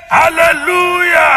hallelujah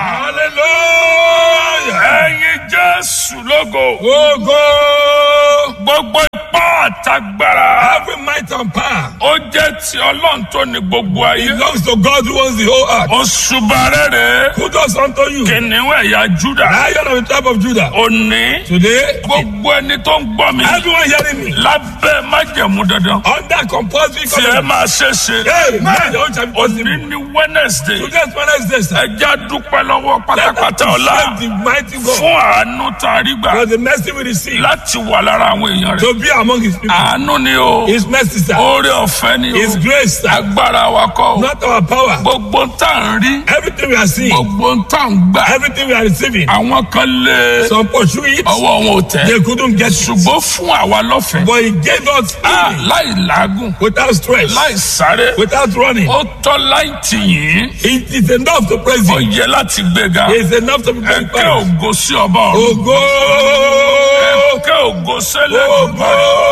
hallelujah. ẹ̀yin jésù lógo Ogo. gbogbo ipá àtagbára Every might and power ó jẹ́ ti ọlọ́run tó ní gbogbo ayé belongs to God who owns the whole earth. oṣù bàrẹ́rẹ́ Who does unto you? kìnìún ẹ̀yà júdà Lion of the tribe of Judah. òní Today, gbogbo ẹni tó ń gbọ́ mi everyone hearing me lábẹ́ májẹ̀mú dandan under compulsory tí ẹ covenant. máa ṣe ṣe Amen. The whole shall be òní possible. ní wednesday Today is Wednesday, sir. ẹjẹ́ dúpẹ́ lọ́wọ́ pátápátá ọ̀la Thank the mighty God fún àánú tá a rí gbà for the mercy we receive láti wà lára àwọn èèyàn rẹ̀ to be among his people. àánú ni o His mercy, sir. oore ọ̀fẹ́ ni o His grace, sir. agbára wa kọ́ o Not our power. gbogbo ń tà ń rí Everything we are seeing, gbogbo ń tà ń gbà everything we are receiving, àwọn kan lé some pursue it, ọwọ́ wọn ò tẹ̀ they couldn't get it. ṣùgbọ́n fún àwa lọ́fẹ̀ẹ́ But he gave us Ah, healing láì làágùn without stress, láì sáré without running. ó tọ́ láì tìyìn It is enough to praise ó him. yẹ láti gbéga It is enough to be ẹ̀kẹ́ glorified. ògo sí ọba ọ̀run Ogo! ẹ̀kẹ́ ògo sẹ́lẹ̀ Ogo!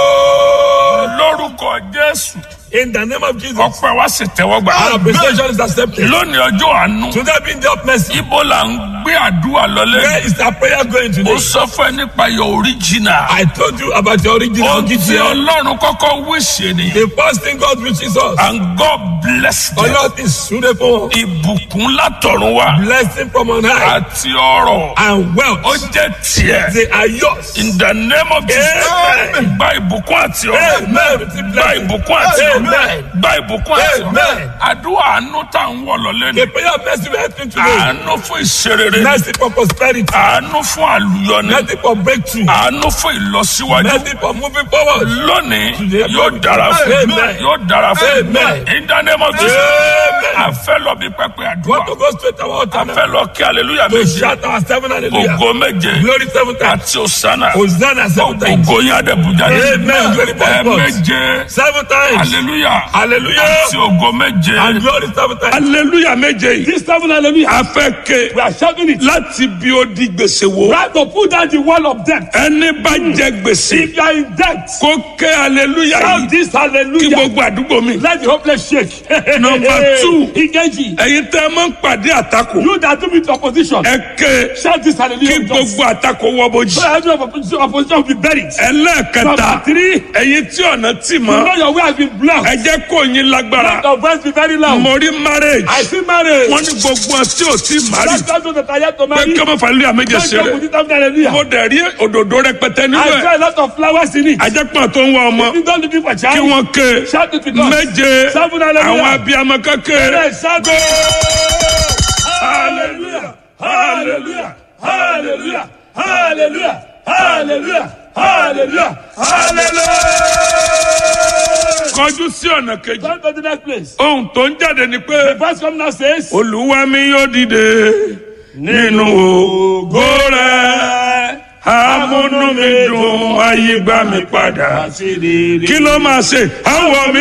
lórúkọ jésù In the name of Jesus, ọpẹ́ wa sì tẹ́wọ́ gbà our appreciation is accepted. lónìí ọjọ́ àánú Today being the of mercy, ibo là ń gbé àdúrà lọlé where is our prayer going ó today? sọ fún ẹ nípa your original I told you about your original ohun tí GTL. ọlọ́run kọ́kọ́ wíṣẹ́ ni The first thing God wishes us, and God bless them Allah is suitable, ìbùkún látọ̀run wá blessing from on high, àti ọrọ̀ and ó wealth. jẹ́ tiẹ̀ They are yours. in the name of Jesus Amen. gba ìbùkún àti ọrọ̀ Amen. Receive gba blessing. ìbùkún àti ọrọ̀ Amen. gba ìbùkún àti ọrọ̀ Amen. àdúrà àánú tá à ń wọ̀ lọ́lé ni The prayer of mercy we are entering today. àánú fún ìṣerere Mercy for prosperity. àánú fún àlùyọni Mercy for breakthrough. àánú fún ìlọsíwájú Mercy for moving forward. lónìí Today, yóò dára fún Amen. yóò dára fún Amen. in the name of Jesus Amen. a fẹ́ lọ bí pẹpẹ àdúrà Want to go straight to our a altar fẹ́ now? lọ kí hallelujah To méje shout our seven hallelujah. ògo méje Glory seven times. àti òsánà Hosanna seven times. ògo yín adébùjá Amen. Glory ẹ seven times. méje Seven times. hallelujah Hallelujah. àti ògo méje And glory seven times. hallelujah méje yìí This seven hallelujah. a fẹ́ ké We are shouting it. láti bí ó di gbèsè wo Right to put down the wall of debt. ẹni bá jẹ gbèsè If you are in debt, kó ké hallelujah shout yìí this kí hallelujah. gbogbo àdúgbò mi. Let the hopeless shake. Number two. Engage. ẹ̀yin tẹ́ ẹ máa ń pàdé àtakò You that do with opposition. ẹ ké Shout this kí hallelujah. with us. gbogbo àtakò wọ bójì. So every opposition, opposition will be buried. ẹlẹ́ẹ̀kẹta Number three. ẹ̀yin tí ọ̀nà tì You mọ́ know your way has been blocked. ẹ jẹ́ kó yín lágbára Let your voice be very loud. mo rí marriage I see marriage. wọ́n ní gbogbo ọ̀ tí ò tí mari That's not that I have to pé marry. kí ọmọ fàlẹ́ àméjẹ Don't ṣe joke rẹ̀ with it after hallelujah. mo dẹ̀ rí òdòdó rẹpẹtẹ nínú I ẹ̀ saw a lot of flowers in it. ajẹ́pọ̀ tó ń wá ọmọ You don't looking for kí child. wọ́n ké Shout it with us. méje Seven hallelujah. àwọn abiyamọ kékeré Yes, shout it. Hallelujah. Hallelujah. Hallelujah. Hallelujah. Hallelujah. Hallelujah. Hallelujah. kọjú sí ọ̀nà kejì Come to the next place. ohun tó ń jáde ni pé. Verse come now says. olúwa mi yóò dìde nínú ògo rẹ̀ amúnú mi dùn ayé gbà mí padà kí ló máa ṣe àwọn mi